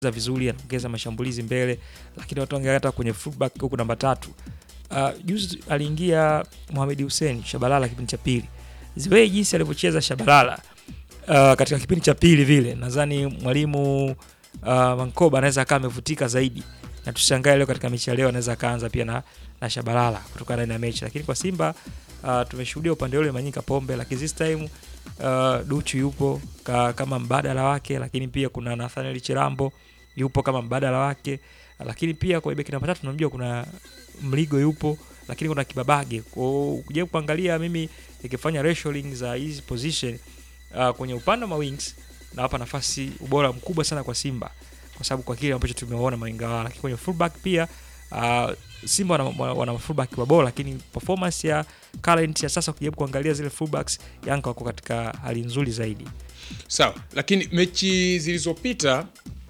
vizuri, anaongeza mashambulizi mbele, lakini watu wangeangalia hata kwenye fullback huku namba tatu. Uh, juzi aliingia Mohamed Hussein Shabalala kipindi cha pili, ziwe jinsi alivyocheza Shabalala uh, katika kipindi cha pili vile, nadhani mwalimu uh, Mankoba anaweza akawa amevutika zaidi, na tushangae leo katika mechi ya leo anaweza akaanza pia na, na Shabalala kutokana ndani ya mechi, lakini kwa Simba uh, tumeshuhudia upande ule Manyika Pombe, lakini this time uh, Duchu yupo ka, kama mbadala wake, lakini pia kuna Nathaniel Chirambo yupo kama mbadala wake, lakini pia kwa beki namba tatu tunamjua kuna Mligo yupo, lakini kuna Kibabage. Kwa kuja kuangalia mimi nikifanya ratioing za hizi position uh, kwenye upande wa wings nawapa nafasi ubora mkubwa sana kwa Simba kwa sababu kwa kile ambacho tumeona mawinga wao, lakini kwenye fullback pia uh, Simba wana, wana, wana fullback wa bora, lakini performance ya current ya sasa ukijaribu kuangalia zile fullbacks Yanga wako katika hali nzuri zaidi. Sawa, lakini mechi zilizopita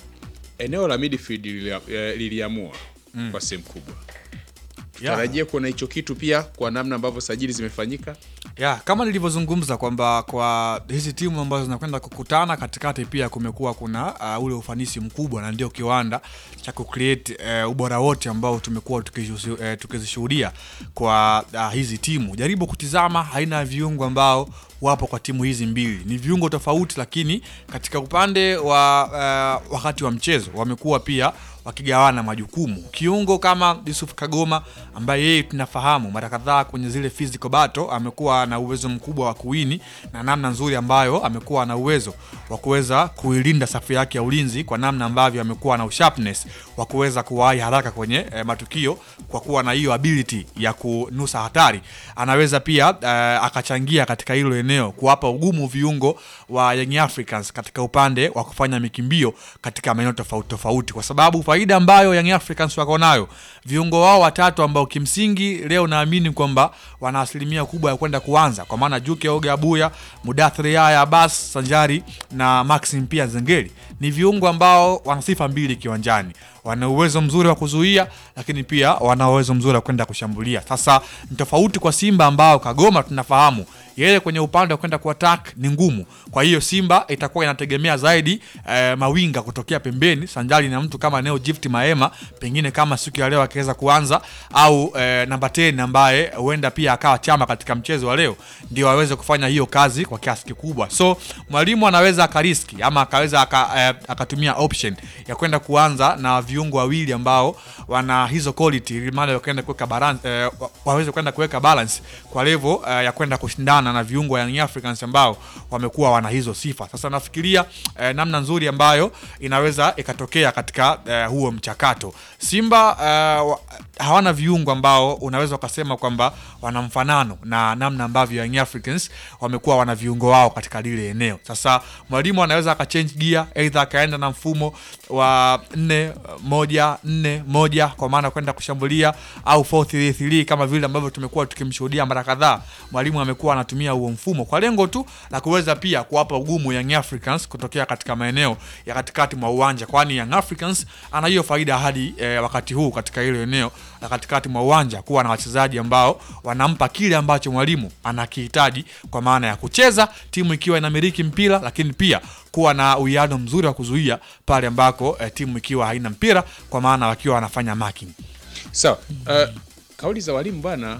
eneo la midfield lilia- eh, liliamua kwa sehemu kubwa. Tutarajia kuona hicho kitu pia kwa namna ambavyo sajili zimefanyika. ya kama nilivyozungumza kwamba kwa hizi timu ambazo zinakwenda kukutana katikati pia kumekuwa kuna uh, ule ufanisi mkubwa na ndio kiwanda cha kucreate uh, ubora wote ambao tumekuwa tukishu- eh, tukizishuhudia kwa uh, hizi timu jaribu kutizama aina ya viungo ambao wapo kwa timu hizi mbili ni viungo tofauti lakini katika upande wa uh, wakati wa mchezo wamekuwa pia wakigawana majukumu kiungo kama Yusuf Kagoma ambaye yeye tunafahamu mara kadhaa kwenye zile physical battle amekuwa na uwezo mkubwa wa kuwini na namna nzuri ambayo amekuwa na uwezo wa kuweza kuilinda safu yake ya ulinzi kwa namna ambavyo amekuwa na usharpness wa kuweza kuwahi haraka kwenye eh, matukio kwa kuwa na hiyo ability ya kunusa hatari anaweza pia eh, akachangia katika hilo eneo kuwapa ugumu viungo wa Young Africans katika upande wa kufanya mikimbio katika maeneo tofauti tofauti kwa sababu faida ambayo Young Africans wako nayo viungo wao watatu ambao kimsingi leo naamini kwamba wana asilimia kubwa ya kwenda kuanza kwa maana Juke Oga Abuya, Mudathiri Yahya Abbas Sanjari na Maxim pia Zengeli ni viungo ambao wana sifa mbili kiwanjani wana uwezo mzuri wa kuzuia lakini pia wana uwezo mzuri wa kwenda kushambulia sasa ni tofauti kwa Simba ambao Kagoma tunafahamu yeye kwenye upande wa kwenda kuattack ni ngumu kwa hiyo Simba itakuwa inategemea zaidi eh, mawinga kutokea pembeni sanjari na mtu kama Neo Gift Maema pengine kama siku ya leo akiweza kuanza au eh, namba 10 ambaye huenda pia akawa chama katika mchezo wa leo ndio aweze kufanya hiyo kazi kwa kiasi kikubwa so mwalimu anaweza akariski ama akaweza aka, eh, akatumia option ya kwenda kuanza na viungo wawili ambao wana hizo quality ili mali wakaenda kuweka balance eh, wa- waweze kwenda kuweka balance kwa level eh, ya kwenda kushindana na viungo wa Young Africans ambao wamekuwa wana hizo sifa. Sasa nafikiria eh, namna nzuri ambayo inaweza ikatokea katika eh, huo mchakato. Simba eh, wa- hawana viungo ambao unaweza ukasema kwamba wana mfanano na namna ambavyo Young Africans wamekuwa wana viungo wao katika lile eneo. Sasa mwalimu anaweza akachange gear, aidha akaenda na mfumo wa nne moja nne moja kwa maana kwenda kushambulia au 4-3-3 kama vile ambavyo tumekuwa tukimshuhudia mara kadhaa. Mwalimu amekuwa anatumia huo mfumo kwa lengo tu la kuweza pia kuwapa ugumu Young Africans kutokea katika maeneo ya katikati mwa uwanja, kwani Young Africans ana hiyo faida hadi eh, wakati huu katika hilo eneo la katikati mwa uwanja kuwa na wachezaji ambao wanampa kile ambacho mwalimu anakihitaji kwa maana ya kucheza timu ikiwa inamiliki mpira, lakini pia kuwa na uwiano mzuri wa kuzuia pale ambako eh, timu ikiwa haina mpira kwa maana wakiwa wanafanya marking. Sawa. Uh, kauli za walimu bwana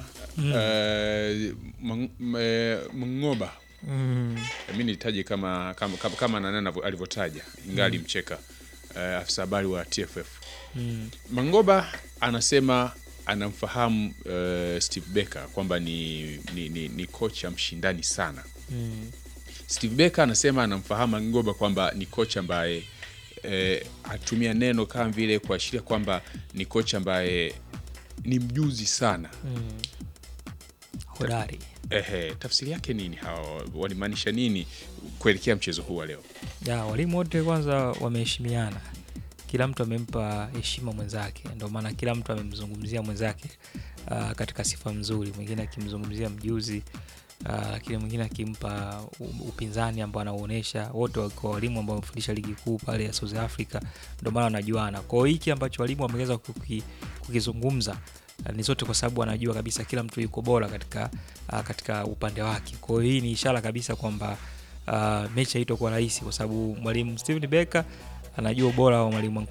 uh, Mang- m- eh, Mngoba mi nitaje kama kama, kama, kama nani anavyo- alivyotaja ingali mcheka uh, afisa habari wa TFF Mangoba anasema anamfahamu uh, Steve Becker kwamba ni, ni, ni, ni kocha mshindani sana Steve Becker anasema anamfahamu Mangoba kwamba ni kocha ambaye eh, atumia neno kama vile kuashiria kwamba ni kocha ambaye ni mjuzi sana Hodari. Ehe, tafsiri yake nini? Hawa walimaanisha nini kuelekea mchezo huu wa leo? Ya, walimu wote kwanza wameheshimiana, kila mtu amempa heshima mwenzake, ndio maana kila mtu amemzungumzia mwenzake uh, katika sifa nzuri, mwingine akimzungumzia mjuzi uh, lakini mwingine akimpa u- upinzani ambao anauonyesha. Wote wakiwa walimu ambao wamefundisha ligi kuu pale ya South Africa, ndio maana wanajuana. Kwa hiyo hiki ambacho walimu wameweza kuki, kukizungumza uh, ni zote kwa sababu wanajua kabisa kila mtu yuko bora katika, uh, katika upande wake. Kwa hiyo hii ni ishara kabisa kwamba uh, mechi haitakuwa rahisi kwa sababu mwalimu Steven Becker anajua ubora wa mwalimu